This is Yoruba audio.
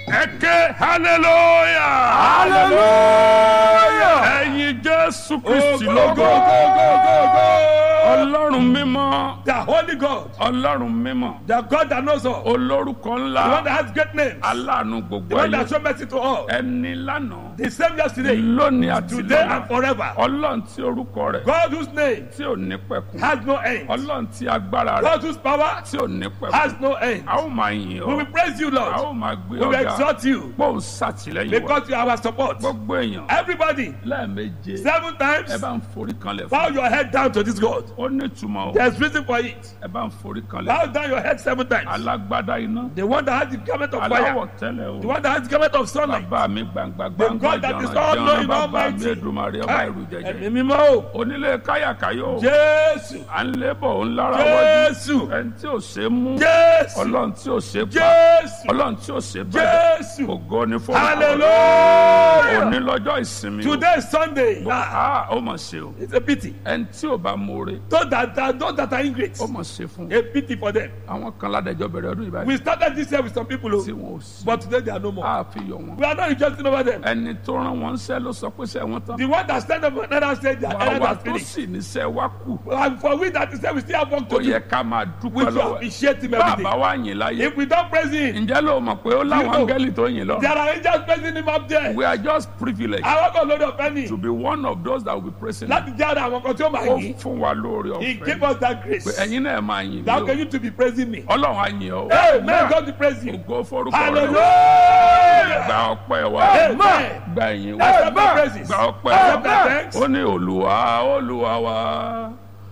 ẹ ké hallelujah hallelujah. ẹ̀yin jésù Oh, kristi go, lógo go, go, go, go, go. ọlọ́run mímọ́ The holy God, ọlọ́run mímọ́ the God that knows all, olórúkọ the one ńlá that has great names, aláàánú the gbogbo one ayé that shows mercy to all, ẹni lánàá the same yesterday, lónìí àti today and lọ́la forever. ọlọ́run tí orúkọ rẹ̀ God whose name tí ò ní pẹ̀kun has no end. ọlọ́run tí agbára rẹ̀ God whose power tí ò ní has pẹ̀kun no end. a ó máa yìn We ọ́ will praise you, a Lord. ó máa gbé We will ọ̀gá exalt you bóun ṣàtìlẹ́yìn wa because you are our support. gbogbo èèyàn Everybody, lẹ́ẹ̀meje seven ẹ times, bá ń forí kanlẹ̀ bow fún your head down to this God. ó ní ìtumọ̀ o There's reason for it. ẹ bá ń forí kanlẹ̀ Bow down your head seven times. alágbádá iná The one that has the garment of aláwọ̀ fire, tẹ́lẹ̀ the o one that has the garment of sunlight. bàbá mi gbangba The gbangba God that is jọ̀ràn all jọ̀ràn knowing, bàbá mi almighty. Èdùmàrè ọba ìrù jẹjẹ Ẹ̀mí mímọ́ o. onílé káyàkáyò Jésù. à ń lébọ̀ ń lára wájú Jésù. ẹni tí ò ṣe é mú Jésù. ọlọ́run tí ò ṣe é pa Jésù. ọlọ́run tí ò ṣe é bẹ̀rẹ̀ Jésù. ògo ni fún Hallelujah. òní lọ́jọ́ ìsinmi o Today is Sunday. Ah, Ah, ó mà ṣe o it's a pity. ẹni tí ò bá mọ̀ọ́re Those that, that, those that are ingrate, ó mà ṣe fún a pity for them. àwọn kan ládẹjọ́ bẹ̀rẹ̀ ọdún ìbáyìí We started this year with some people, tí oh, wọn ò sí but today they are no more. a fi yọ wọn We are not rejoicing over them. ẹni tó rán wọn ṣẹ́ ló sọ pé ṣẹ́ wọn tán The one that stand up another said their errand àwa has tó finished. sì níṣẹ́ wá kù And for we that is there, we still have work ó to do. yẹ ká máa We dúpẹ́ should lọ́wọ́ ẹ̀ appreciate him every bàbá day. wa yìn láyé If we don't praise him, ǹjẹ́ ló mọ̀ pé ó láwọn You know. áńgẹ́lì tó yìn lọ there are angels praising him up there. we are just privileged Àwọn kan lórí ọ̀fẹ́ ni to be one of those that will be praising him láti jẹ́ ara àwọn kan tí ó máa ó yìn. fún wa lórí He ọ̀fẹ́ gave us that grace. pé ẹ̀yin náà máa yìn How mí can o you to be praising me? ọlọ́run á yìn ọ́ Amen. God to praise you. ògo forúkọ rẹ̀ Hallelujah. gba ọpẹ́ wa Amen. gba ìyìn wa Accept my praises. gba ọpẹ́ Accept my wa thanks. ó ní olúwa olúwa wa